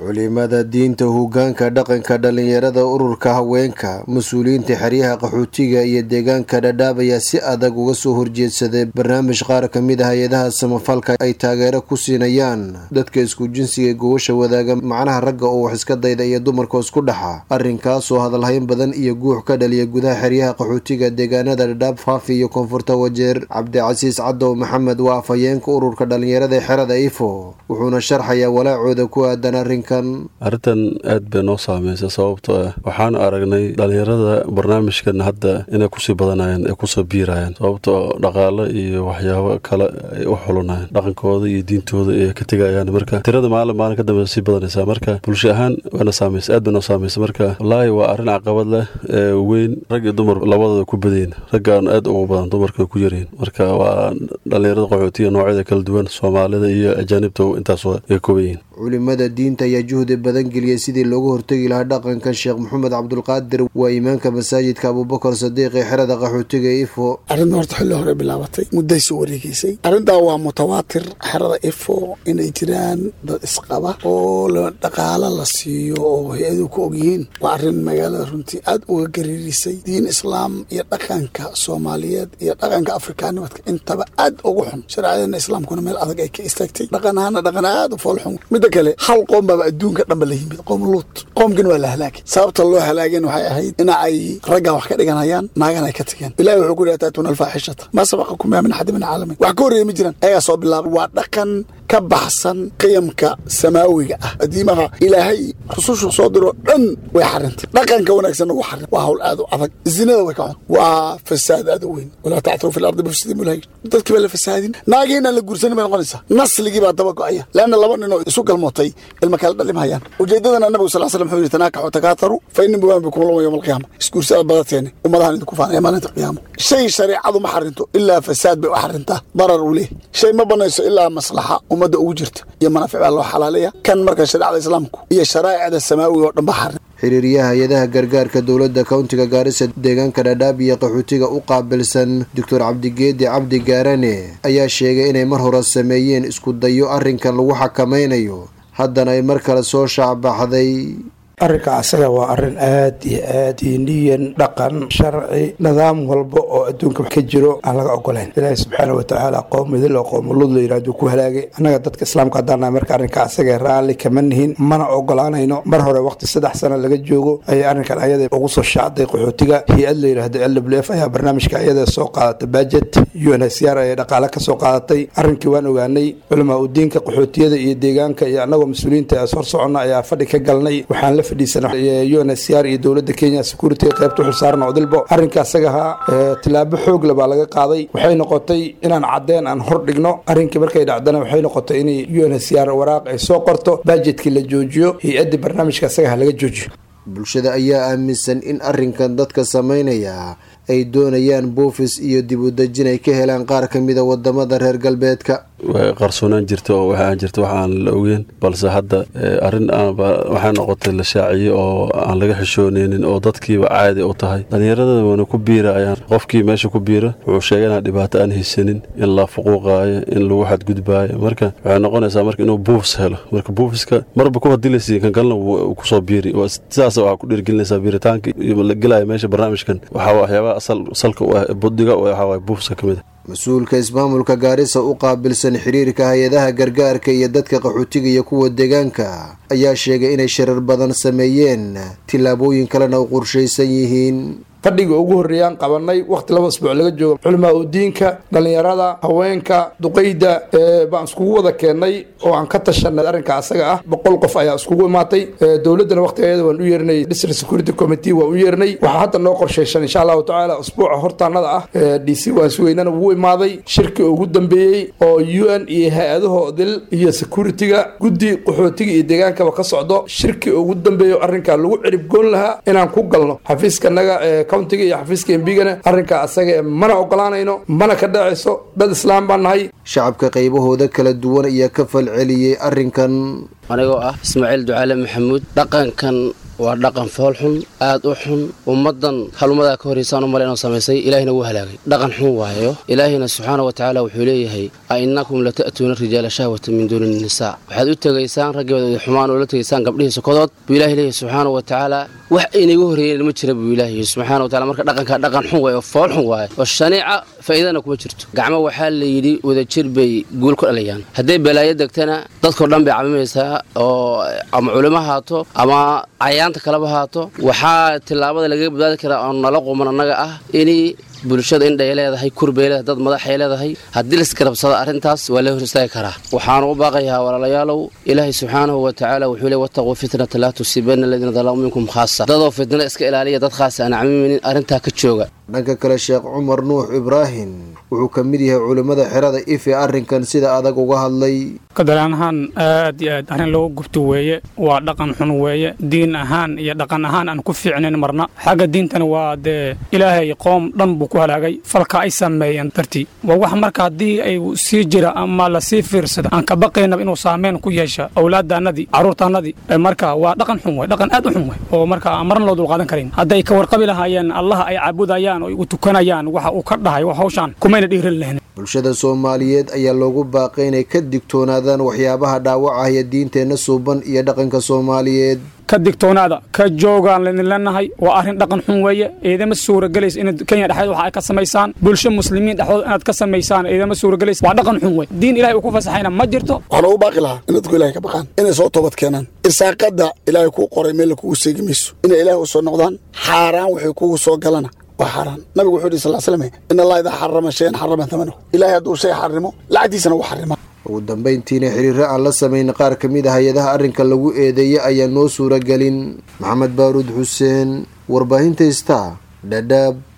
culimada diinta hogaanka dhaqanka dhalinyarada ururka haweenka mas-uuliyiinta xeryaha qaxootiga iyo deegaanka dhadhaab ayaa si adag uga soo horjeedsaday barnaamij qaar ka mid ah hay-adaha samafalka ay taageero ku siinayaan dadka isku jinsiga gogosha wadaaga macnaha ragga oo wax iska dayda iyo dumarka isku dhaxa arrinkaasoo hadalhayn badan iyo guux ka dhaliya gudaha xeryaha qaxootiga deegaanada dhadhaab faafi iyo koonfurta wajeer cabdicasiis cadow maxamed waa afhayeenka ururka dhalinyarada xerada ifo wuxuuna sharxayaa walaacooda ku aadan arrinkan arrintan aad bay noo saameysay sababtoo ah waxaan aragnay dhalinyarada barnaamijkan hadda inay kusii badanayaan ay kusoo biirayaan sababtoo dhaqaalo iyo waxyaabo kale ay u xulanayaan dhaqankooda iyo diintooda ay ka tegayaan marka tirada maalin maalin ka dambe sii badanaysaa marka bulsho ahaan waana saameysay aad bay noo saameysay marka wallaahi waa arrin caqabad leh ee weyn rag iyo dumar labadooda ku badayin raggaan aad ugu badan dumarka ku yaryihin marka waa dhalinyarada qaxootiga noocyada kala duwan soomaalida iyo ajaanibta intaas ay kooban yihiin culimada diinta ayaa juhdi badan geliyay sidii looga hortegi lahaa dhaqankan sheekh maxamed cabdulqaadir waa imaanka masaajidka abuubakar sadiiq ee xerada qaxootiga ifo arrinta horta xilli hore bilaabatay mudday soo wareegeysay arrintaa waa mutawaatir xerada ifo inay jiraan dad isqaba oo dhaqaalo la siiyo oo hay-aduhu ku ogyihiin waa arrin magaalada runtii aad uga gariirisay diin islaam iyo dhaqanka soomaaliyeed iyo dhaqanka afrikaanimadka intaba aad ugu xun shareecadeena islaamkuna meel adag ay ka istaagtay dhaqan ahaana dhaqan aad u foolxun midda kale hal qoom baaba adduunka dhanba la yimid qoom luut qoomkan waa la halaagay sababta loo halaageen waxay ahayd ina ay raggan wax ka dhiganayaan naagan ay ka tageen ilahi wuxuu ku yihi ataatuna alfaaxishata maa sabaqakum biha min axadi min caalamiin wax ka horreeya ma jiraan ayagaa soo bilaabay waa dhaqan ka baxsan qiyamka samaawiga ah adiimaha ilaahay rusushu soo diroo dhan way xarintay dhaqanka wanaagsanna wuu xarin waa hawl aad u adag zinada way ka xun waa fasaad aad u weyn walaa tacturu fi lardi bifsidin mulhay dadkii baa la fasaadin naagii inaan la guursanin bay noqonaysaa nasligii baa daba go-aya leanna laba nin oo isu galmootay ilma kala dhalimhayaan ujeedadana nabigu sal slam wuxuu yidhi tanaakaxu takaataru fa inni buwaan bikum lama yowma alqiyaama isguursada badateeni ummadahan idinku faanaya maalinta qiyaama shay shareecadu ma xarinto ilaa fasaad bay u xarintaa darar uu leeyahy shay ma banayso ilaa maslaxa ummadda ugu jirta iyo manaafic baa loo xalaaleya kan marka shareecada islaamku iyo sharaa'icda samaawiga oo dhan ba xarin xiriiryaha hay-adaha gargaarka dowladda kowntiga gaarisa deegaanka dhadhaab iyo qaxootiga u qaabilsan doctor cabdigeedi cabdi gaarane ayaa sheegay inay mar hore sameeyeen isku dayo arrinkan lagu xakamaynayo haddana ay mar kale soo shaacbaxday arrinka asaga waa arrin aad iyo aad diiniyan dhaqan sharci nidaam walba oo adduunka ka jiro aan laga ogolayn ilaahi subxaana watacaala qoom idil oo qoomulud la yidhahdo ku halaagay annaga dadka islaamka haddaan nahay marka arrinka asaga raalli kama nihin mana ogolaanayno mar hore waqti saddex sano laga joogo ayay arrinkan ayada ugu soo shaacday qaxootiga hay-ad la yidhaahdo l w f ayaa barnaamijka ayada soo qaadatay bajet unhcr ayay dhaqaale ka soo qaadatay arrinkii waan ogaanay culamaa udiinka qaxootiyada iyo deegaanka iyo annagoo mas-uuliyiinta as hor soconna ayaa fadhi ka galnay waxaan la unhcr iyo dowladda kenya security qaybta xulsaaran odilbo arrinka asagahaa tilaabo xoogle baa laga qaaday waxay noqotay inaan caddeen aan hor dhigno arrinkii markay dhacdana waxay noqotay inay unhcr waraaq ay soo qorto bajetkii la joojiyo hay-addii barnaamijka asagaha laga joojiyo bulshada ayaa aaminsan in arrinkan dadka samaynaya ay doonayaan boofis iyo dib u dejin ay ka helaan qaar ka mida wadamada reer galbeedka way qarsoonaan jirta oo waxaan jirta wax aan la ogeyn balse hadda arrin aanba waxay noqotay la shaaciyey oo aan laga xishooneynin oo dadkiiba caadi u tahay dhalinyarada wana ku biirayaan qofkii meesha ku biira wuxuu sheegay inaan dhibaato aan haysanin in la fuquuqaayo in lagu xadgudbaayo marka waxay noqonaysaa marka inuu buufis helo marka buufiska marba ku hadilaysi kan kalena wuu kusoo biiri sidaas waxaa ku dhiirgelinaysaa biiritaanka la gelaya meesha barnaamijkan waxaa waxyaabaha salka u ah budiga waxaa waay buufiska ka mid a mas-uulka ismaamulka gaarisa u qaabilsan xiriirka hay-adaha gargaarka iyo dadka qaxootiga iyo kuwa deegaanka ayaa sheegay inay shirar badan sameeyeen tillaabooyin kalena u qorshaysan yihiin fadhiga ugu horreeyaan qabanay wakhti laba asbuuc laga joogo culimaa udiinka dhallinyarada haweenka duqayda baan iskugu wada keennay oo aan ka tashanay arrinka asaga ah boqol qof ayaa iskugu imaatay dowladdana wakhtigeeda waan u yeernay district security committee waan u yeernay waxaa hadda noo qorshayshan insha allahu tacaala usbuuca hortaanada ah d c waansuweynana wuu imaaday shirkii ugu dambeeyey oo u n iyo hay-adahoodil iyo security-ga guddi qaxootiga iyo deegaankaba ka socdo shirkii ugu dambeeyo arrinkaa lagu ciribgoon lahaa inaan ku galno xafiiskanaga countiga iyo xafiiska embigana arrinkaa asaga mana ogolaanayno mana ka dhacayso dad islaam baan nahay shacabka qaybahooda kala duwan ayaa ka falceliyey arrinkan anigoo ah ismaaciil ducaale maxamuud dhaqankan waa dhaqan fool xun aad u xun ummaddan halummadaa ka horraysaan u male inuu samaysay ilaahina wuu halaagay dhaqan xun waayo ilaahina subxaana wa tacaala wuxuu leeyahay a innakum lata'tuuna rijaala shahwata min duuni innisaa waxaad u tegaysaan raggeeda xumaan oo la tegaysaan gabdhihii sokodood buu ilahi leeyahay subxaana wa tacaala wax inaga horreeyeen ma jira buu ilaahi subxana wa tacala marka dhaqankaa dhaqan xun waaye oo fool xun waaye oo shaniica faa'iidana kuma jirto gacmo waxaa la yidhi wadajir bay guul ku dhalayaan hadday balaayo degtana dadkao dhan bay cabimaysaa oo ama culimo haato ama cayaanta kaleba haato waxaa tillaabada lagaga badbaadi karaa oo nala quman annaga ah inay bulshada indhay leedahay kurbay leedahay dad madaxay leedahay haddii laisgarabsado arrintaas waa la hor istaagi karaa waxaanu u baaqayaa walaalayaalow ilaahay subxaanahu wa tacaala wuxuu le wattaquu fitnata laa tusiibanna aladiina dalamuu minkum khaasa dadoo fitna iska ilaaliya dad khaasa aan camiminin arrintaa ka jooga dhanka kale sheekh cumar nuux ibraahim wuxuu ka mid yahay culimmada xerada ife arrinkan sida adag uga hadlay kadalaan ahaan aad iyo aad arrin lagu gubto weeye waa dhaqan xun weeye diin ahaan iyo dhaqan ahaan aan ku fiicnayn marna xagga diintana waa dee ilaahay qoom dhan buu ku halaagay falka ay sameeyeen dartii waa wax marka haddii ay sii jira ama lasii fiirsada aan ka baqaynaba inuu saameyn ku yeesha awlaadaannadii carruurtaannadii marka waa dhaqan xun wey dhaqan aad u xun wey oo marka aan marna loo dulqaadan karayn hadday ka warqabi lahaayeen allaha ay caabudayaan oo u tukanayaan waxa uu ka dhahay hawshaan kumayna dhiiran lahayn bulshada soomaaliyeed ayaa loogu baaqay inay ka digtoonaadaan waxyaabaha dhaawacaya diinteenna suuban iyo dhaqanka soomaaliyeed ka digtoonaada ka joogaan laydin leenahay waa arrin dhaqan xun weeye ciidama suuragelaysa inaad kenya dhexdeed waxa ay ka samaysaan bulsho muslimiin dhexdooda inaad ka samaysaan ciidama suuragelaysa waa dhaqan xun wey diin ilahay uu ku fasaxayna ma jirto waxaan ugu baaqi lahaa in dadku ilahay ka baqaan inay soo toobad keenaan irsaaqadda ilaahay kuu qoray meel kugu seegi mayso inay ilaahay u soo noqdaan xaaraan waxay kugu soo galana waa xaaraan nabigu wuxuu yidhi sal slam in allah idaa xarama shayan xarama tamanahu ilaahay hadduu shay xarimo lacagtiisana wuu xarima ugu dambayntiina xiriiro aan la samayn qaar ka mid a hay-adaha arrinka lagu eedeeyay ayaa noo suuragelin maxamed baaruud xuseen warbaahinta star dhadhaab